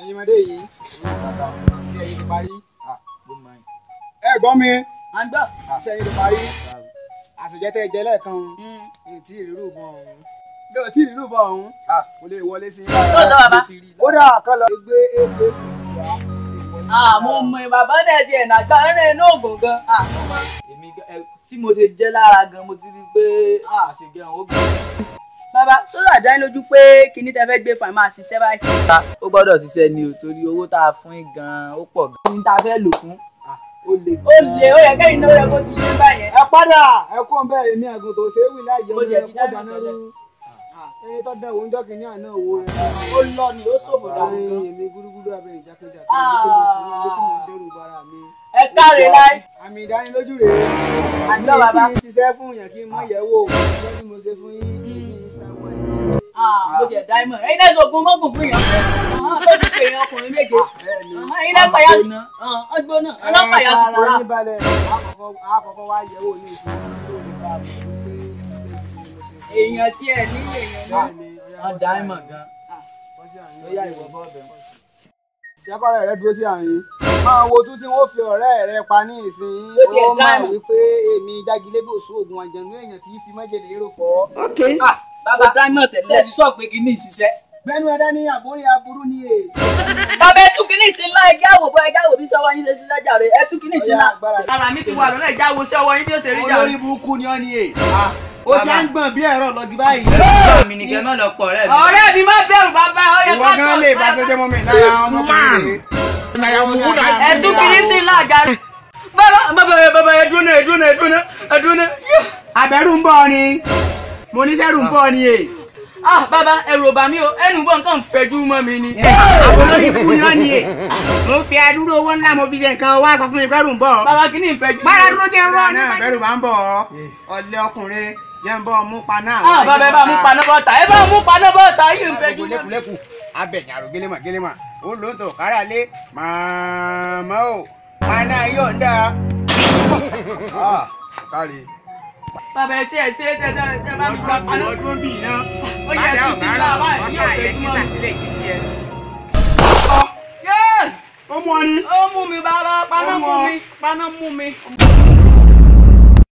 ẹ̀yin ọmọdé yìí bàbá ilé ẹ̀yin ti parí ẹ gbọ́ mi à ń gbọ́. iṣẹ́ ẹ̀yin ti parí àṣejẹ́ tẹ́ ẹ jẹ lẹ́ẹ̀kan èyí tí ìrírù bọ̀ ọ̀hún bí o tí ìrírù bọ̀ ọ̀hún kò lè wọlé sí i. Lóòótọ́ bàbá. kódà kọ́ lọ gbé èké fífi wá. àmọ́ mọ bàbá náà ti ẹ̀nà àgbà ẹ̀rẹ́ inú ògùn gan. àmọ́ mọ. èmi gan- ẹ, tí mo ti jẹ́ lára gan mo ti rí i pé àṣegẹ àwọn ògbìn. bàbá sọ́dọ̀ àdá yín lójú pé kinní tẹ fẹ́ gbé fún ẹ máa ṣiṣẹ́ báyìí. ó gbọ́dọ̀ ṣiṣẹ́ ni o torí owó tá a fún yín gan ó pọ̀ gan. ní ta fẹ́ lò fún ó le ó lè ó yẹ kẹ́yìn náà ó yẹ kó ti yé báyẹn. ẹ padà ẹ kó ń bẹ́ẹ̀ ní ẹ̀gùn tó ṣe é wí láì Ó jẹun jẹ́ ẹ ti kó dáná dáná tẹ́lẹ̀. rú ẹni tó dẹ̀ oúnjẹ kìíní àná owó rẹ̀. ó lọ ni ó ṣòfò dànù gan. èmi gúrúgúrú abẹ ìjákèjá tó ń gbé mo sùn ní ilé tí mo ń dẹrù bara mi. ẹ káre láì. àmì ìdánilójú rèé Àjọ bàbá. mi sì ń ṣiṣẹ́ fún yàn kí n mọ̀ yẹ̀ wò lọ́jọ́ tí mo ṣe fún yín èmi ìsanwó ẹ̀jẹ̀. mo tiẹ̀ dá ìmọ̀ ẹ̀yin náà sọ̀gun mọ́gùn fún yàn. Ọ̀hán, tó ti pè yàn ọkùnrin méje. Ọ̀hán, ẹ̀yin náà pàyà ọgbọ́n náà ọlọ́pàá yà sùkúrà. ara yín balẹ̀ àkọ́kọ́ àkọ́kọ́ wá yẹ̀ wò ní ìsinmi tó lè bá a mọ̀ wípé iṣẹ́ gidi ni mo ṣe fún yín. èèyàn tí ẹ ní èèyàn náà. Bẹ́ẹ̀ ni, ọya wọ́n bọ́ dá sí ìmọ̀ àárín. gan. Bọ́ sí àárín. ó yá ìwọ bọ́ọ̀bẹ̀. jẹ́kọ̀rẹ́ rẹ dúró sí àárín. máa wo tún tí wọ́n fi ọ̀rẹ́ rẹ pa ní ìsìn Ó tiẹ̀ ó dá máa ìmọ̀. wípé èmi jágilébò sún oògùn àjẹnú èèyàn tí í fi májèlé rò fọ́. bàbá dáìmọ̀ tẹ̀lé ti sọ pé kinní ìṣiṣẹ́. gbẹ́nu ẹ̀dá ní àbórí aburú ní èè. bàbá ẹ tún kinní ìsìn ńlá ẹjẹ́ àwòbọ̀ ẹjẹ́ àwòbí sọ́wọ́ yín ṣe sí lọ́jà rẹ̀ ẹ tún kinní ìsìn ńlá. ara mi ti wà lọ́nà ìjà wo sí ọwọ́ yín bí ó ṣe rí jà. olórí burúkú ni ọ́ ní èè. ó ṣe ń gbọ̀n bí ẹ̀rọ lọ́gí báyìí. ọ̀rẹ́ mi nìkẹ́ mọ́ lọ pọ̀ ọ̀rẹ́ mi. ọ̀rẹ́ mi má bẹ̀rù bàbá ó yẹ ìwọ ká gan lè bá tó jẹ́ mọ́ mi lára ọmọkùnrin ẹ tún kiri sí ńlá àjà rẹ. bàbá bàbá bàbá ẹ dúró náà ẹ dúró náà ẹ dúró náà ẹ dúró náà. abẹ́rù ń bọ̀ ni mo ní sẹ́rù ń bọ̀ ni èè. ah bàbá ẹrù ò bà mí o ẹnu bọ̀ nǹkan fẹjú mọ́ mi ni. àwọn olórí ikú ni ọ́ ní èè. mo fi adúró owó ńlá mo fi ṣe nǹkan wá sọ fún mi bẹ́rù ń bọ̀. bàbá kìíní ìfẹjú. Bára dúró jẹ́ rọ́ ní bẹ́rù bá ń bọ̀ ọ́. Ọ̀lẹ́ ọkùnrin jẹ́ ń bọ̀ mú paná. ah bàbá ẹ bá mú paná bọ́ta ẹ bá mú paná bọ́ta yìí ìfẹjú. Gbogbo lẹ́kùlẹ́kù abẹ̀yìn àrò gélémà gélémà ó ló ń tọ̀ kára lé màmá o paná yóò ń dá. Kárí. bàbá ẹ ṣe ẹ ṣe tẹ tẹ tẹ bá mi Wọ́n pa gbọ́ paná. wọ́n dún bì náà. Ó yẹ kí sí ńlá wá ẹ̀ ní ọ̀fẹ́ jùmọ̀ mi. sílẹ̀ kí tiẹ̀. yéé Ó mú ọ ní. ó mú mi bàbá paná mú mi paná mú mi.